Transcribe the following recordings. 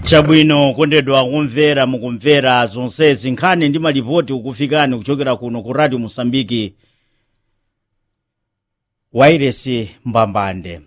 chabwino kondedwa kumvera mukumvera zonsezi nkhani ndi malipoti ukufikani kuchokera kuno ku radio mosambiki wairesi mbambande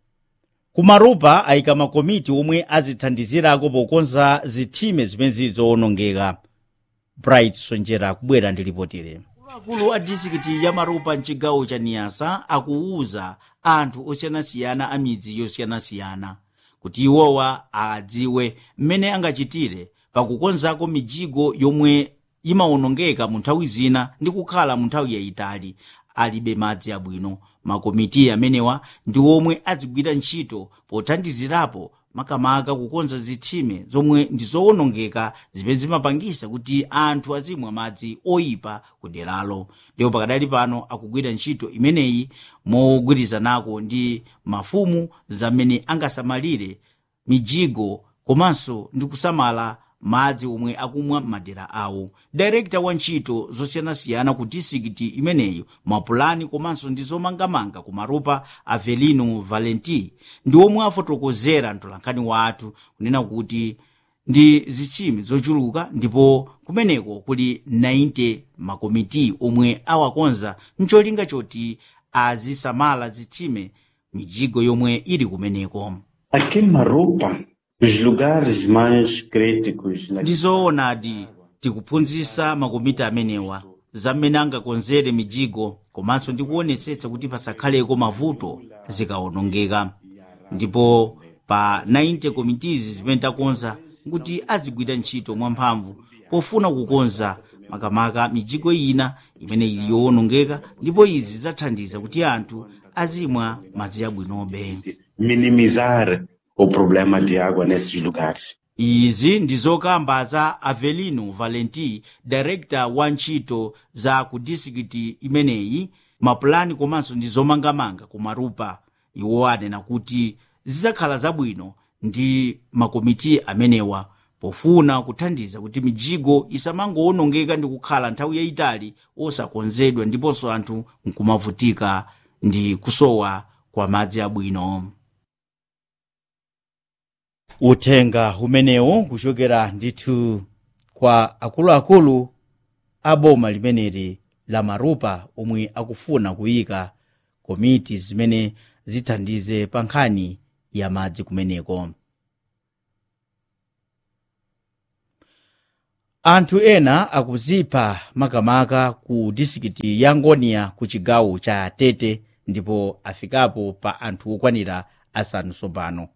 kumarupa ayika makomiti omwe azithandizirako pokonza zithime zimene zizowonongeka bright sonjera kubwera ndi lipotire akulu a disikiti ya marupa mchigawo cha niyasa akuwuza anthu osiyanasiyana a midzi yosiyanasiyana kuti iwowa adziwe mmene angachitire pakukonzako mijigo yomwe imawonongeka mu nthawi zina ndi kukhala mu nthawi yayitali alibe madzi abwino makomiti amenewa ndi omwe azigwira ntchito pothandizirapo makamaka kukonza zitsime zomwe ndi zowonongeka zimene zimapangisa kuti anthu azimwa madzi oyipa ku deralo ndipo pakadali pano akugwira ntchito imeneyi mogwirizanako ndi mafumu zamene angasamalire mijigo komanso ndi kusamala madzi omwe akumwa m'madera awo direkta wa ntchito zosiyanasiyana ku disikiti imeneyo mapulani komanso ndi zomangamanga ku marupa avelino valenti ndi omwe afotokozera mtolankhani wathu kunena kuti ndi zitsime zochuluka ndipo kumeneko kuli 90 makomiti omwe awakonza mcholinga choti azisamala zitsime mijigo yomwe ili kumeneko Aqui em Marupa, os lugares mais críticos na ndizoonadi tikuphunzitsa makomiti amenewa zamene angakonzere mijigo komanso ndikuonetsetsa kuti pasakhaleko mavuto zikawonongeka ndipo pa 90 komitizi zimene takonza kuti azigwira ntchito mwamphamvu pofuna kukonza makamaka mijigo ina imene ili yowonongeka ndipo izi zidzathandiza kuti anthu azimwa madzi abwinobe minimizar o problema de água nesses lugares. izi ndi zokamba za avelino valenti direkta wa ntchito za ku disikiti imeneyi mapulani komanso ndi zomangamanga ku marupa iwo anena kuti zidzakhala zabwino ndi makomiti amenewa pofuna kuthandiza kuti mijigo isamangowonongeka ndi kukhala nthawi yayitali osakonzedwa ndiponso anthu nkumavutika ndi kusowa kwa madzi abwino uthenga umenewu kuchokera ndithu kwa akuluakulu a boma limeneli la marupa omwe akufuna kuyika komiti zimene zithandize pa nkhani ya madzi kumeneko anthu ena akuzipha makamaka ku disikiti ya ngoniya ku chigawo cha tete ndipo afikapo pa anthu okwanira asanu tsopano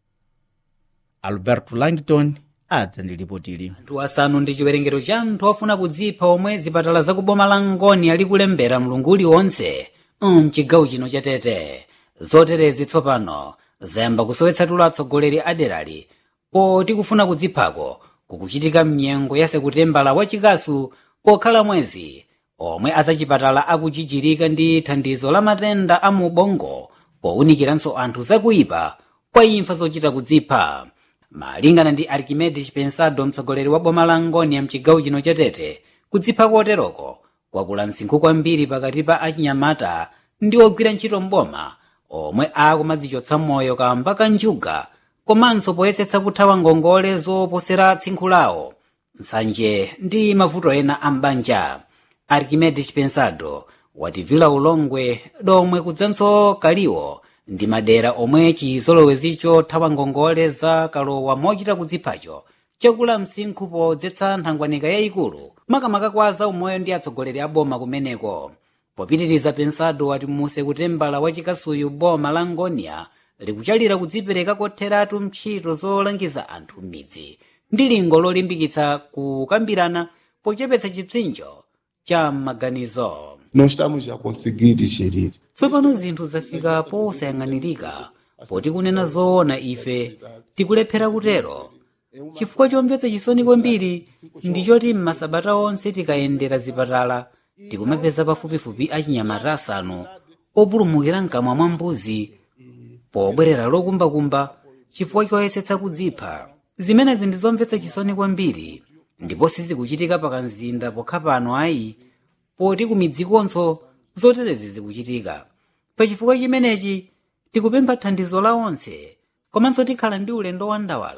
alberto langton adza ndi lipotili anthu asanu ndi chiwerengero cha anthu ofuna kudzipha omwe zipatala zakuboma la ngoni ali kulembera mlungu uliwonse mchigawo chino cha tete zoterezi tsopano zayamba kusowetsa tulo atsogoleri aderali poti kufuna kudziphako kukuchitika mnyengo ya sekutembala wachikasu pokhala mwezi omwe azachipatala akuchichirika ndi thandizo la matenda a mubongo powunikiranso anthu zakuipa kwa imfa zochita kudzipha malingana ndi archimedes pensado mtsogoleri wa boma la ngoni mchigawo chino cha tete kudzipha koteroko kwakula msinkhu kwambiri pakati pa achinyamata ndi ogwira ntchito mboma omwe akumadzichotsa moyo kamba ka njuga komanso poyesetsa kuthawa ngongole zoposera tsinkhu lawo nsanje ndi mavuto ena a mbanja archimedes pensado wativila ulongwe domwe kudzanso kaliwo ndi madera omwe chizolowezicho thawa ngongole za kalowa mochita kudziphacho chakula msinkhu podzetsa nthangwanika yayikulu makamaka kwa zaumoyo ndi atsogoleri a boma kumeneko popitiriza pensado wati muse kutembala wachikasuyu boma la ngonia likuchalira kudzipereka kotheratu ntchito zolangiza anthu m'midzi ndi lingo lolimbikitsa kukambirana pochepetsa chipsinjo cha maganizo Nós estamos a conseguir gerir. tsopano zinthu zafika posayang'anirika poti kunena zoona ife tikulephera kutero chifukwa chomvetsa chisoni kwambiri ndi choti m'masabata onse tikayendera zipatala tikumapeza pafupifupi achinyamata asanu opulumukira mkamwa mwa mbuzi pobwerera lokumbakumba chifukwa choyesetsa kudzipha zimenezi ndi zomvetsa chisoni kwambiri ndipo sizikuchitika pakamzinda pokha pano ayi poti kumidzikonso zoterezi zikuchitika pachifukwa chimenechi tikupempha thandizo la onse komanso tikhala ndi ulendo wandawala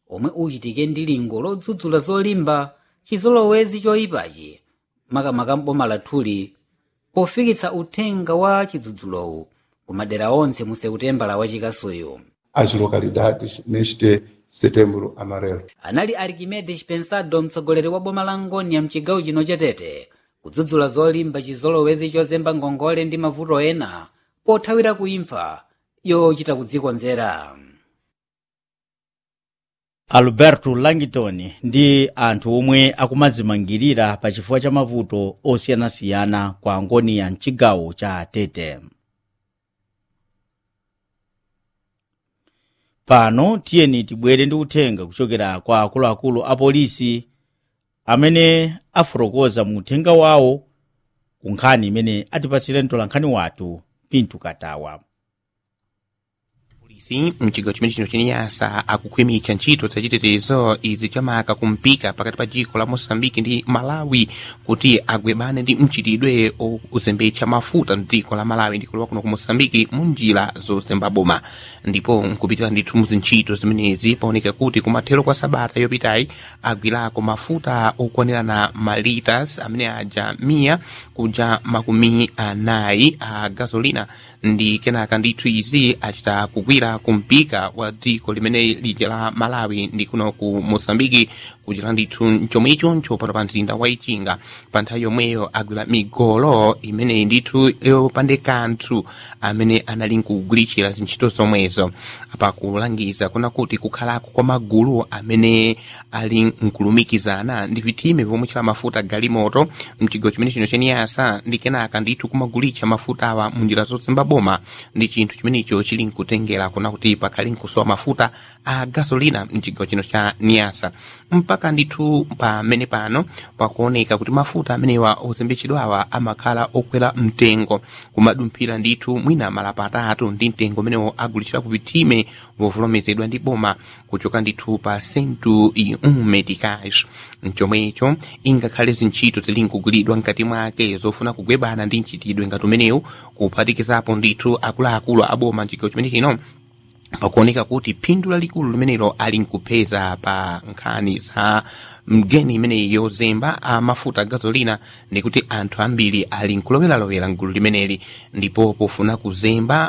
omwe uchitike ndi lingo lodzudzula zolimba chizolowezi choyipachi makamaka mboma lathuli pofikitsa uthenga wa chidzudzulowu ku madera onse mu sekutembala wachikasuyu as localidades neste setembro amarelo. anali archimedes pensado mtsogoleri wa boma la ngoni ya mchigawo chino chatete kudzudzula zolimba chizolowezi chozemba ngongole ndi mavuto ena pothawira kuimfa yochita kudzikonzera alberto langton ndi anthu omwe akumadzimangirira pa chifukwa cha mavuto osiyanasiyana kwa ngoni ya mchigawo cha tete pano tiyeni tibwere ndi uthenga kuchokera kwa akuluakulu a polisi amene afotokoza mu uthenga wawo ku nkhani imene atipasire mtolankhani wathu pintu katawa polisi mchigawo chimene chino cheniyasa akukhwimitsa ntchito zachitetezo izi chamaka kumpika pakati pa dziko la mosambiki ndi malawi kuti agwebane ndi mchitidwe ozembetsa mafuta mdziko la malawi ndi kulowa kuno ku mosambiki mu njira zozemba boma ndipo nkupitira ndithu mu zintchito zimenezi paoneka kuti kumathero kwa sabata yopitayi agwirako mafuta okwanirana malitas amene aja miya kuja makumi anayi a gasolina ndi kenaka ndithu izi achita kugwira kumpika wa dziko limene lija la malawi ndi kuno ku mosambiki kuchita ndithu chomwe ichoncho pano pa mzinda wa ichinga pa nthawi yomweyo agwira migolo imeneyi ndithu yopande kanthu amene anali nkugwiritsira zintchito zomwezo pakulangiza kuna kuti kukhalako kwa magulu amene ali nkulumikizana ndi vitime vomwe chila mafuta galimoto mchigawo chimene chino cheniyasa ndi kenaka ndithu kumagulitsa mafuta awa munjira zozemba boma ndi chinthu chimenecho chili nkutengera kuna kuti pakhali nkusowa mafuta a gasolina mchigawo chino cha niyasa mpaka ndithu pamene pano pakuoneka kuti mafuta amenewa ozembetsedwawa amakhala okwera mtengo kumadumphira ndithu mwina malapa atatu ndi mtengo umenewo agulitsidwa ku vitime vovolomezedwa ndi boma kuchoka ndithu pa sentu i um meticais mchomwecho ingakhale zintchito zili nkugwiridwa mkati mwake zofuna kugwebana ndi mchitidwe ngati umenewu kuphatikizapo ndithu akuluakulu aboma mchigawo chimene chino pakuoneka kuti phindu lalikulu limenelo ali nkupeza pa nkhani za mgeni imeneyi yozemba a mafuta a gasolina ndikuti anthu ambiri ali nkuloweralowera mgulu limeneli ndipo pofuna kuzemba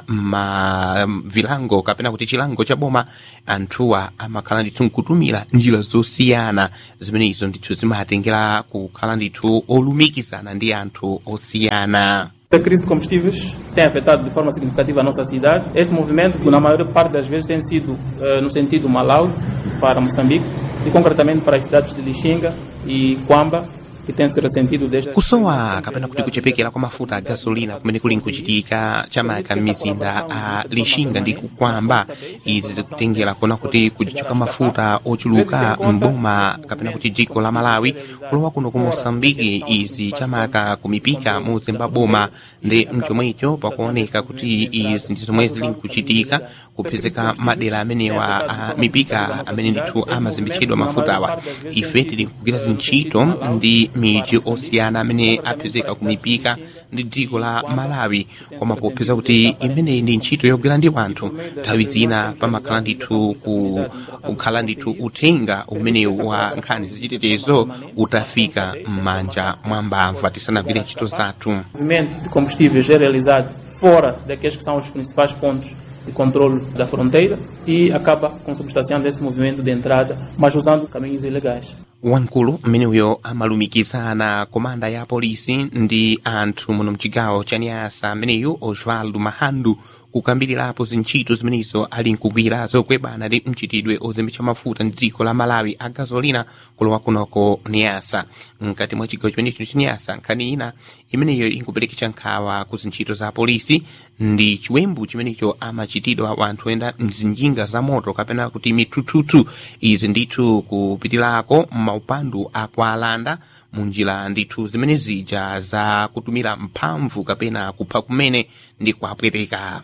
ma vilango kapena kuti chilango cha boma anthuwa amakhala ndithu nkutumira njira zosiyana zimeneyizo ndithu zimatengera kukhala ndithu olumikizana ndi anthu osiyana A crise de combustíveis tem afetado de forma significativa a nossa cidade. Este movimento, na maior parte das vezes, tem sido eh, no sentido Malawi para Moçambique e concretamente para as cidades de Lixinga e Quamba, que tem se ressentido desde kusowa kapena kuti kuchepekera kwa mafuta a gasolina kumene kuli nkuchitika chamaka mizinda a lixinga ndi kukwamba izi zikutengera kuona kuti kuchichoka mafuta ochuluka mboma kapena kuti dziko la malawi kulowa kuno ku mosambiki izi chamaka kumipika muzemba boma ndi mchomwecho pakuoneka kuti izi ndi zomwe zili nkuchitika kupezeka madera amenewa a mipika amene ndithu amazembetsedwa mafutawa ife tili nkugwira zintchito ndi miji osiyana amene apezeka kumipika ndi dziko la malawi koma popeza kuti imeneyi ndi ntchito yogwira ndi wanthu nthawi zina pamakhala ndithu ku- kukhala ndithu uthenga umenewu wa nkhani zachitetezo utafika m'manja mwa mbamva tisanagwire ntchito zathu o movimento de combustíveis é realizado fora daqueles que são os principais pontos de controle da fronteira e acaba consubstanciando esse movimento de entrada, mas usando caminhos ilegais. wamkulu mmeneuyo amalumikizana komanda ya polisi ndi anthu muno mchigawo cha niasa ameneyu osvaldo mahandu kukambirirapo zintchito zimenezo ali nkugwira zogwebana ndi mchitidwe ozembetsa mafuta ndi dziko la malawi a gasolina kulowa kunoko niasa mkati mwa chigawo chimenecho cha niasa nkhani ina imeneyo inkupereketsa nkhawa ku zintchito za polisi ndi chiwembu chimenecho amachitidwa wanthu oyenda mzinjinga za moto kapena kuti mithuthuthu izi ndithu kupitirako maupandu akwalanda munjira ndithu zimene zija za kutumira mphamvu kapena kupha kumene ndi kuapweteka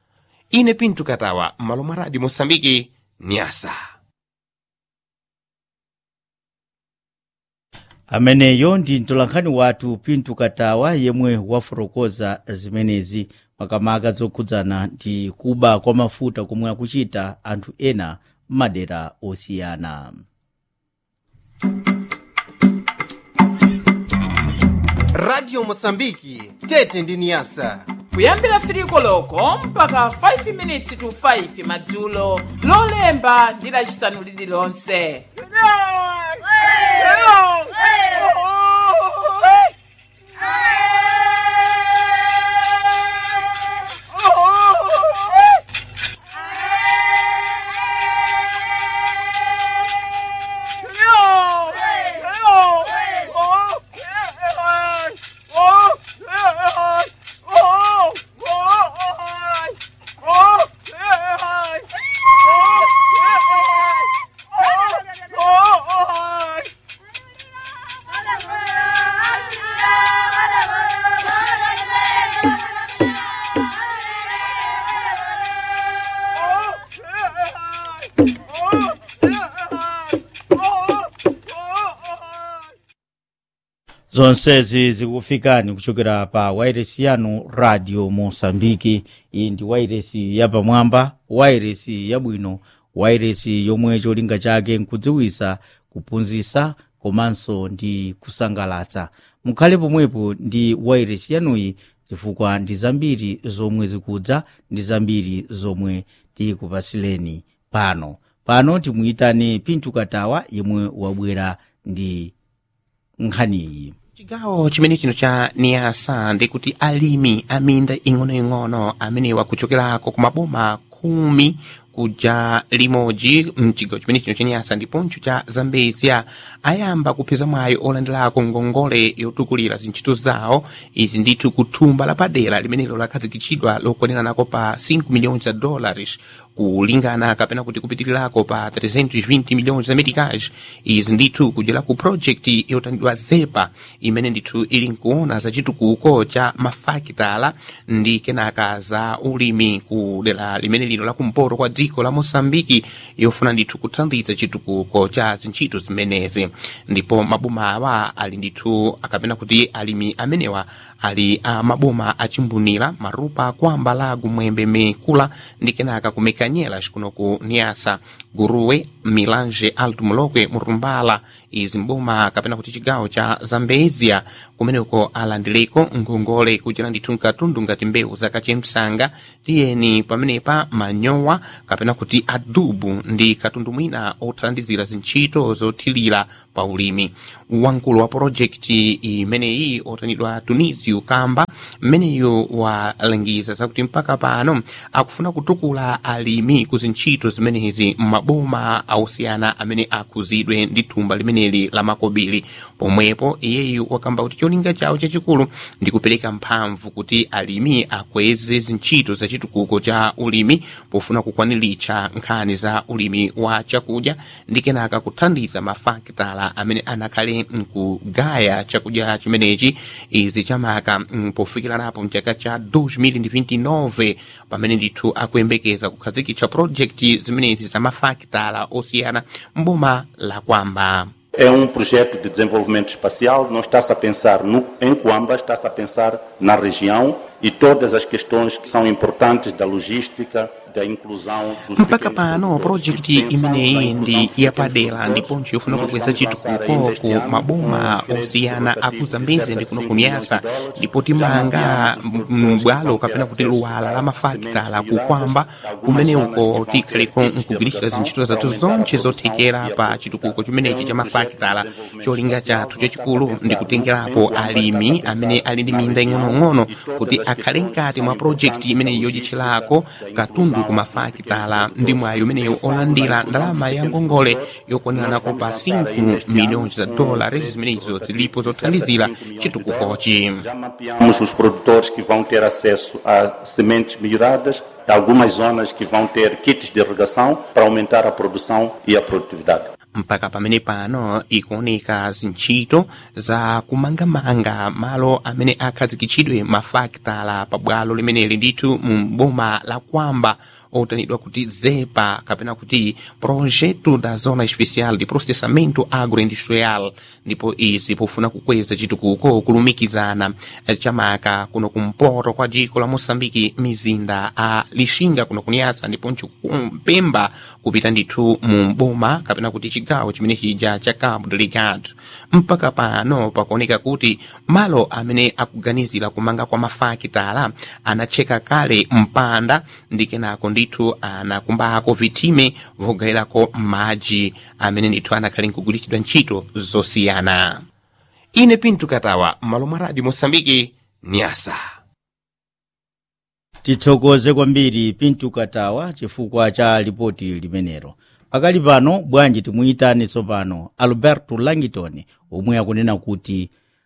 ine pinto katawa m'malo mwa radio mosambiki nyasa ameneyo ndi mtolankhani wathu pinto katawa yemwe wafotokoza zimenezi makamaka zokhudzana ndi kuba kwa mafuta komwe akuchita anthu ena madera osiyana radio mosambiki tete ndi niyasa kuyambira firiko loko mpaka 5 minutes to 5 madzulo lolemba ndi lacisanu lililonse zonsezi zikufikani kuchokera pa wairesi yanu radio mosambiki iyi ndi wairesi yapamwamba wairesi yabwino wairesi yomwe cholinga chake nkudziwisa kuphunzitsa komanso ndi kusangalatsa mukhale pomwepo ndi wairesi yanuyi chifukwa ndi zambiri zomwe zikudza ndi zambiri zomwe tikupasileni pano pano timuyitane pintu katawa yemwe wabwera ndi nkhaniyi chigawo chimene chino cha niyasa ndikuti alimi aminda ing'onoing'ono amenewa kuchokerako ku maboma khumi kuja limodzi mchigawo chimene chino cha niyasa ndiponso cha zambezia ayamba kupeza mwayi olandirako ngongole yotukulira zintchito zawo izi ndithu kuthumba lapadera limenelo lakhazikitsidwa lokwaniranako pa 5 miliyoni za dollars kulingana kapena kuti kupitirirako pa 320 miliyoni za meticage izi ndithu kudyera ku project yotandidwa zepa imene ndithu ili nkuona za chitukuko cha mafakitala ndi kenaka za ulimi ku dera limene lino la kumpoto kwa dziko la mosambiki yofuna ndithu kuthandiza chitukuko cha zintchito zimenezi ndipo maboma awa ali ndithu akapena kuti alimi amenewa ali a maboma achimbunira marupa kwamba lagu mwembe mikula ndi kenaka kumekanyela kuno ku niasa guruwe milanje alto mulokwe murumbala izi mboma kapena kuti chigawo cha zambezia kumeneko alandireko ngongole kuchera ndithu mkatundu ngati mbewu zakachemsanga tiyeni pamenepa manyowa kapena kuti adubu ndi katundu mwina othandizira zintchito zothirira pa ulimi wamkulu wa projekti imeneyi otanidwa tunisio kamba mmeneyo walangiza zakuti mpaka pano akufuna kutukula alimi ku zintchito zimenezi m'maboma ausiyana amene akuzidwe ndi thumba limeneli la makobiri pomwepo iyeyu wakamba kuti cholinga chawo chachikulu ndi kupereka mphamvu kuti alimi akweze zintchito za chitukuko cha ulimi pofuna kukwaniritsa nkhani za ulimi wa chakudya ndi kenaka kuthandiza mafakitala amene anakhale mkugaya chakudya chimenechi izi chamaka pofikiranapo mchaka cha 2029 pamene ndithu akuyembekeza kukhazikitsa projekti zimenezi za mafakitala osiyana mboma la kwamba É um projeto de desenvolvimento espacial, não está-se a pensar no, em Coamba, está-se a pensar na região e todas as questões que são importantes da logística, da inclusão dos mpaka pequenos pano produtores. projekti E pensando na imeneyi inclusão ndi dos pequenos yapadera produtores, ndiponso yofuna nós kukweza vamos lançar chitukuko ainda este ku ano maboma um crédito osiyana rotativo aku de zambezi cerca ndi de kuno 5 kunyasa milhões de dólares, ndipo já timanga mapeamos os produtores m'bwalo que vão kapena ter kuti acesso luwala a la algumas mafakitala sementes kukwamba melhoradas, kumene algumas uko zonas que vão ter tikhaliko kits de nkugwiritsa irrigação zintchito zathu para aumentar a zonse produção zothekera e a pa produtividade. chitukuko chimenechi cha É um projeto de mafakitala desenvolvimento cholinga espacial, chathu não chachikulu está a ndi pensar kutengerapo no- em Coamba, alimi está a amene pensar ali ndi na minda região ing'onoing'ono e todas kuti as akhale questões mkati que mwa são projekti importantes imeneyi da yodyitchirako logística, da katundu inclusão ku dos mafakitala pequenos ndi mwayi umeneyo produtores. olandira Pensando na ndalama ya inclusão dos ngongole pequenos yokwaniranako pa produtores, nós vamos lançar 5 ainda este milhões ano za um dólares crédito zimenezo rotativo zilipo de cerca de zothandizira 5 milhões de chitukukochi dólares. Já mapeamos os produtores que vão ter acesso a sementes melhoradas, algumas zonas que vão ter kits de irrigação para aumentar a produção e a produtividade. mpaka pamene pano ikuoneka zintchito za kumangamanga malo amene akhazikitsidwe mafakitala pabwalo limeneli ndithu mu boma la kwamba otanidwa kuti zepa kapena kuti projeto da zona especial de processamento agroindustrial ndipo izi pofuna kukweza chitukuko kulumikizana eh, chamaka kuno kumpoto kwa dziko la moçambike mizinda a lixinga kuno kunyasa ndiponso kumpemba kupita ndithu mu boma kapena kuti chigawo chimene chija cha cabo delegado mpaka pano pakuoneka kuti malo amene akuganizira kumanga kwa mafakitala anacheka kale mpanda ndi kenako ndithu anakumbako vitime vogayirako madzi amene ndithu anakhale nkugwiritsidwa ntchito zosiyana ine pinto katawa m'malo mwa radio moçambike nyasa tithokoze kwambiri pinto katawa chifukwa cha lipoti limenelo pakali pano bwanji timuyitane tsopano alberto langton omwe akunena kuti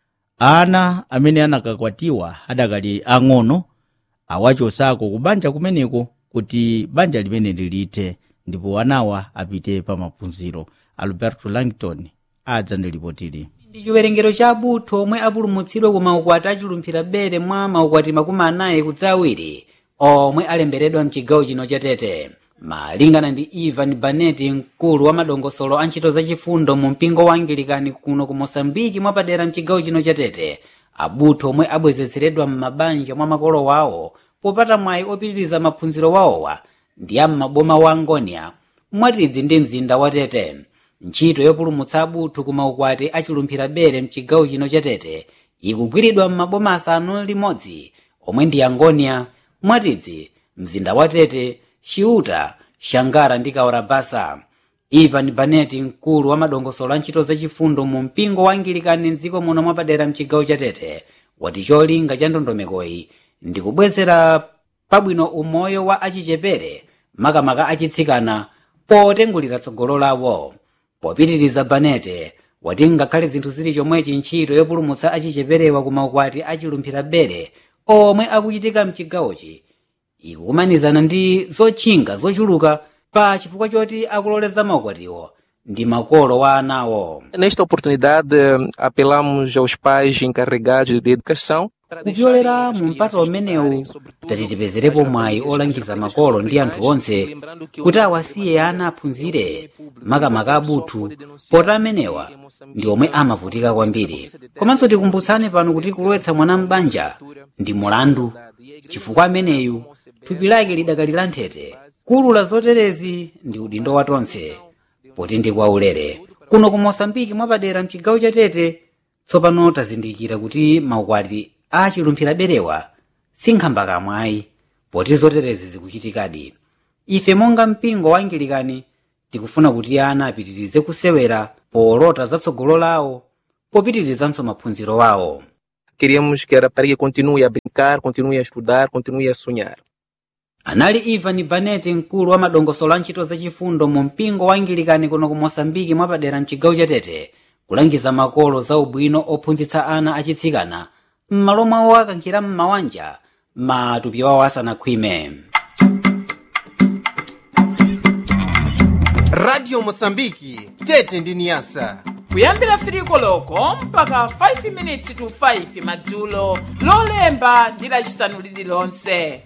ana amene anakakwatiwa adakali ang'ono awachosako ku banja kumeneko kuti banja limeneli lithe ndipo anawa apite pa maphunziro alberto langton adza ndi lipotili ndi chiwerengero cha abutho omwe apulumutsidwa ku maukwati achilumphira bere mwa maukwati makumi anayi kudza awiri omwe alemberedwa mchigawo chino cha tete malingana ndi ivan baneti mkulu wa madongosolo a ntchito zachifundo mu mpingo wa angilikani kuno ku mosambiki mwapadera mchigawo chino cha tete abutho omwe abwezeretsedwa m'mabanja mwa makolo wawo popata mwayi opitiriza maphunziro wawowa ndi a m'maboma wa angonia mwatidzi ndi mzinda wa tete ntchito yopulumutsa abutho ku maukwati achilumphira bere mchigawo chino cha tete ikugwiridwa m'maboma asanu limodzi omwe ndi angonia mwatidzi mzinda wa tete chiuta shangara ndi kaorabasa ivan baneti mkulu wa madongosolo a ntchito zachifundo mu mpingo wa angilikani mdziko muno mwapadera mchigawo cha tete wati cholinga cha ndondomekoyi ndi kubwezera pabwino umoyo wa achichepere makamaka achitsikana potengulira tsogolo lawo popitiriza banete wati ngakhale zinthu zili chomwechi ntchito yopulumutsa achicheperewa ku maukwati achilumphira bere omwe akuchitika mchigawochi ikukumanizana ndi zotchinga zochuluka pa chifukwa choti akuloleza maukwatiwo ndi makolo wa anawo Nesta oportunidade, eh, apelamos aos pais encarregados de educação para kupyolera mu mpata umenewu tati tipezerepo mwayi olangiza makolo ndi anthu onse kuti awasiye ana aphunzire makamaka abuthu poti amenewa ndi omwe amavutika kwambiri komanso tikumbutsane pano kuti kulowetsa mwana m'banja ndi mulandu chifukwa ameneyu thupi lake lidakali la nthete kulula zoterezi ndi udindo wa tonse poti ndi kwaulere kuno ku mosambiki mwapadera mchigawo cha tete tsopano tazindikira kuti maukwati achilumphira berewa sinkhamba kamwayi poti zoterezi zikuchitikadi ife monga mpingo wa angilikani tikufuna kuti ana apitirize kusewera polota zatsogolo lawo popitirizanso maphunziro wawo queríamos que a rapariga continue a brincar, continue a estudar, continue a sonhar. anali ivan baneti mkulu wa madongosolo a ntchito zachifundo mu mpingo wa angilikani kuno ku mosambiki mwapadera mchigawo cha tete kulangiza makolo za ubwino ophunzitsa ana achitsikana m'malo mwawo akankhira m'mawanja matupi wawo asanakhwime radio mosambiki tete ndi niyasa kuyambira 3 koloko mpaka 5 minutes to 5 madzulo lolemba ndi lacisanu lililonse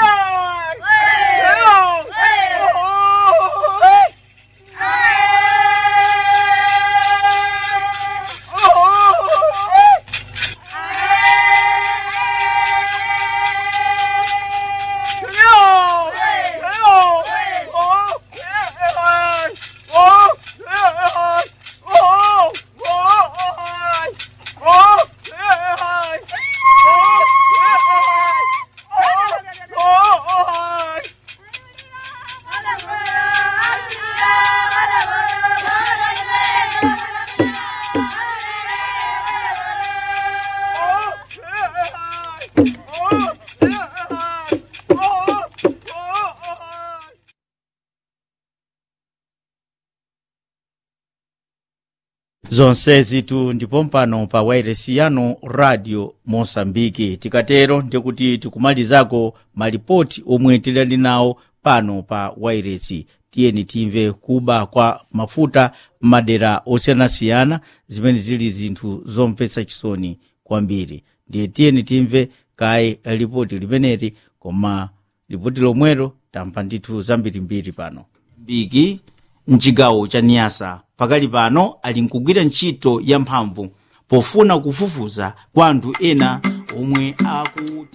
zonsezi tu ndipo mpano pa wairesi yanu radio mosambiki tikatero ndikuti tikumalizako malipoti omwe tilali nawo pano pa wairesi tiyeni timve kuba kwa mafuta m'madera osiyanasiyana zimene zili zinthu zomvetsa chisoni kwambiri ndiye tiyeni timve kaye lipoti limeneli koma lipoti lomwelo tamva ndithu zambirimbiri pano mbiki mchigawo cha niyasa pakali pano ali nkugwira ntchito yamphamvu pofuna kufufuza kwa anthu ena omwe aku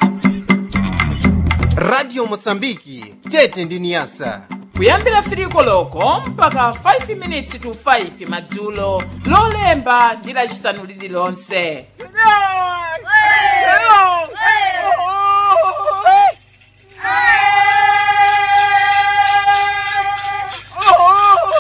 radio mosambiki tete ndi niyasa kuyambira firiko loko mpaka 5 minutes to 5 madzulo lolemba ndi lacisanu lililonse